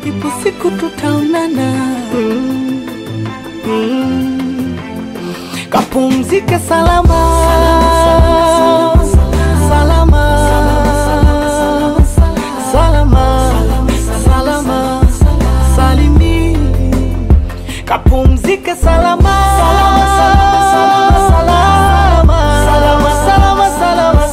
ipo siku tutaonana. Mm. Mm. Kapumzike salama salama salama salama salimi kapumzike salama salama salama salama salama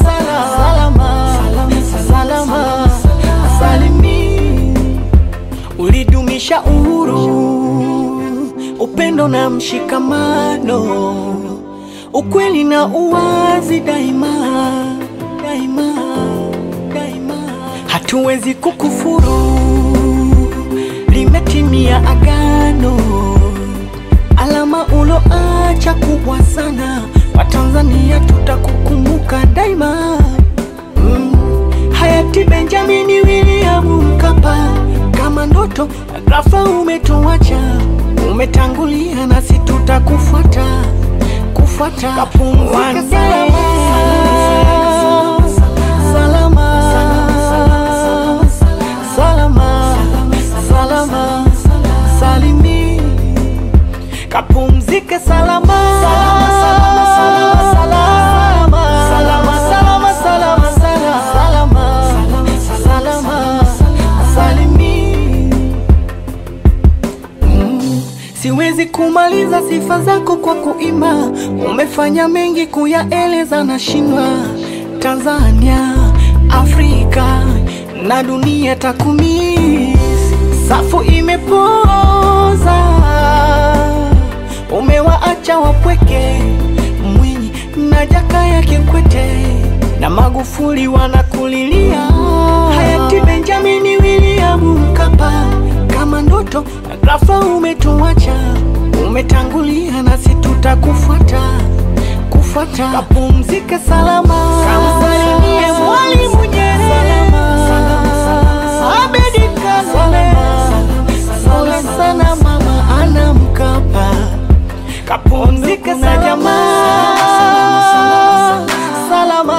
salama salimi ulidumisha uhuru, upendo na mshikamano, ukweli na uwazi daima daima daima. Hatuwezi kukufuru, limetimia agano, alama uloacha kubwa sana. Watanzania tutakukumbuka daima. Mm. Hayati Benjamini William Mkapa, kama ndoto ghafla umetuacha, umetangulia nasi tutakufuata kufuata. Kapumzika salama salama salama salimi kapumzike salama salama salama salama salama salama salama salimi Mm, Siwezi kumaliza sifa zako kwa kuimba, umefanya mengi kuyaeleza na shindwa. Tanzania, Afrika na dunia takumisi, safu imepoza, umewaacha wapweke, Mwinyi na Jakaya Kikwete na Magufuli wanakulilia, hayati Benjamini William Mkapa, kama ndoto ghafla umetuacha, umetangulia nasi tutakufuata kufuata. Kapumzike salama, kamsalimie Mwalimu Nyerere, Abedi Karume, pole sana mama Ana Mkapa, kapumzike na jamaa salama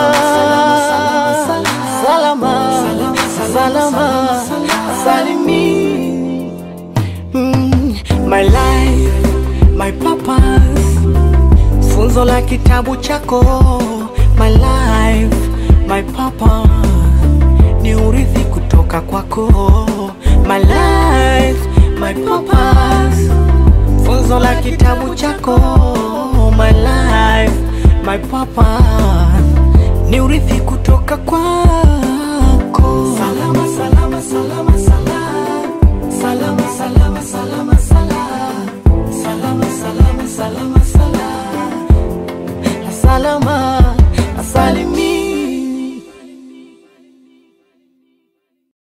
salama salama salimi Mm, my life my purpose funzo la kitabu chako my life my purpose ni urithi kutoka kwako my life my purpose funzo la kitabu chako my life my purpose ni urithi kutoka kwako